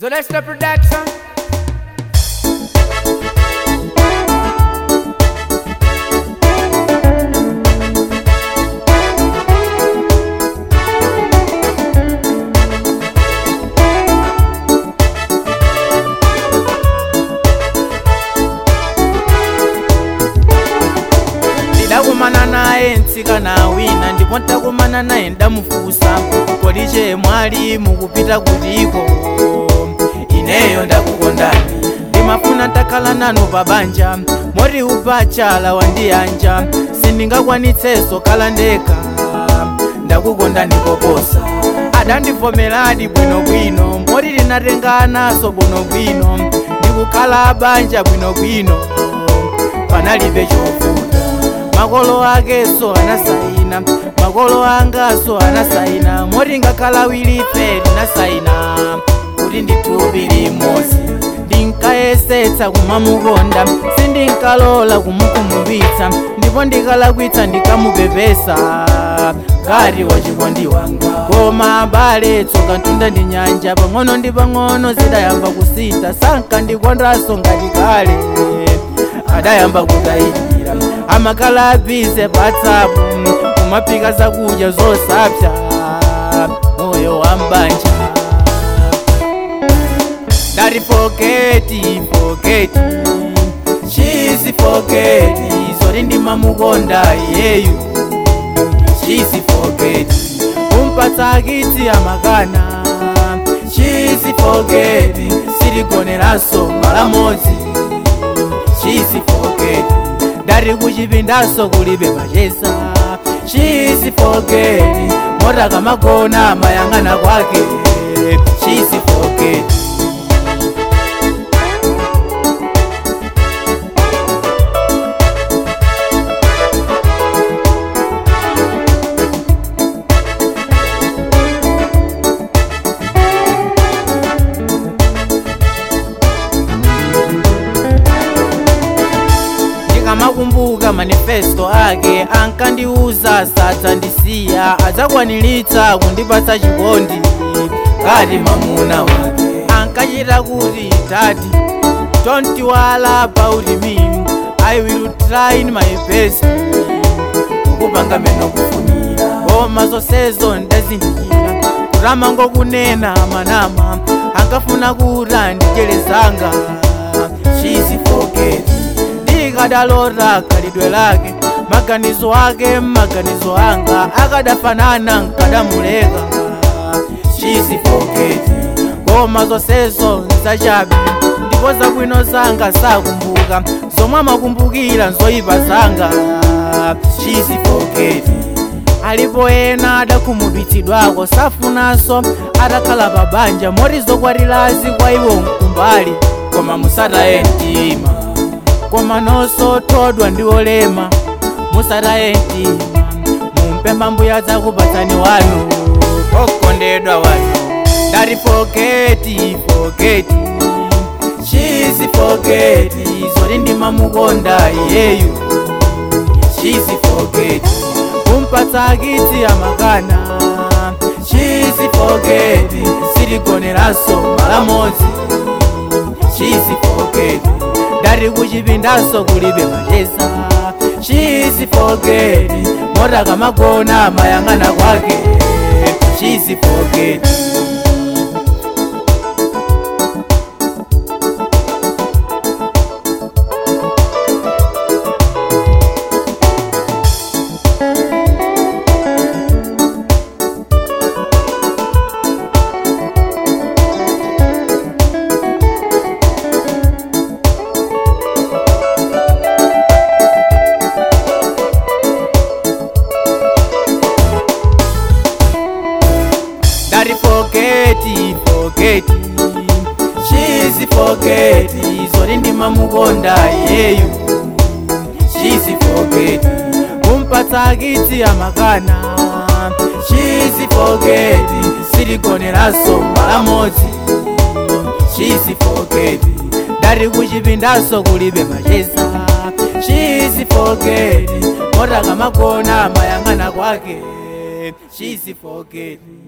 Zolesta Production. ndidakumana naye mtsikana wina ndipo ndakumana naye ndamufunsa kodi che mwali mukupita kutiko ineyo ndakukondani ndimafuna ndakhala nanu pabanja moti upachala wandiyanja sindingakwanitsenso khala ndekha ndakukondani koposa adandivomeradi bwinobwino moti tinatenganaso bwinobwino ndikukhala banja bwinobwino panalibe chovuta makolo akeso anasaina makolo angaso anasaina moti ngakhala awirife tinasaina kuti ndithupi limodzi ndinkayesetsa kumamukonda sindinkalola kumukhumudwitsa ndipo ndikalakwitsa ndikamupepesa ngati wachikondi wanga koma abale tsoka mtunda ndi nyanja pang'ono ndi pang'ono zidayamba kusintha sankandikondanso ngati kale adayamba kutayikira amakhala abize patsapo kumaphika zakudya zosapsa moyo wa mbanja ndati fogeti fogeti chisi fogeti zoti ndimamukonda iyeyu chisi fogeti kumpatsa kitsi amakana chisi fogeti siligoneranso malamodzi chisi fogeti ndati kuchipindaso kulibe machesa chisi fogeti mota kamagona amayang'ana kwake chisi fogeti ndikamakumbuka manifesto ake ankandiuza sadzandisiya adzakwaniritsa kundipatsa chikondi ngati mamuna wake ankachita kuti tati don't worry about me i will try in my best kukupanga meno kufunira koma zonsezo ndazindikira kutama ngokunena manama ankafuna kuti andicherezanga chisi forget ndikadalota khalidwe lake maganizo ake maganizo anga akadafanana nkadamuleka chisi forget koma zonsezo nzachabe ndipo zabwino zanga sakumbuka zomwe amakumbukira nzoyipa zanga chisi forget alipo ena adakhumudwitsidwako safunanso atakhala pabanja moti zokwatilazi kwa iwo mkumbali koma musataye mtima koma nonso todwa ndi olema musataye mtima mumpempha mbuya zakupatsani wanu okondedwa wanu ndati fogeti fogeti chisi fogeti zoti ndimamukonda iyeyu chisi fogeti kumpatsa kitsi amakana chisi fogeti siligoneranso malamodzi chisi fogeti ndati kuchipindaso kulibe machesa chisi fogeti mota kamagona amayang'ana kwake chisi fogeti ndati fogeti fogeti chisi fogeti zoti ndimamukonda iyeyu chisi fogeti kumpatsa kitsi amakana chisi fogeti siligoneranso malamodzi chisi fogeti ndati kuchipindaso kulibe machesa chisi fogeti mota kamagona amayang'ana kwake chisi fogeti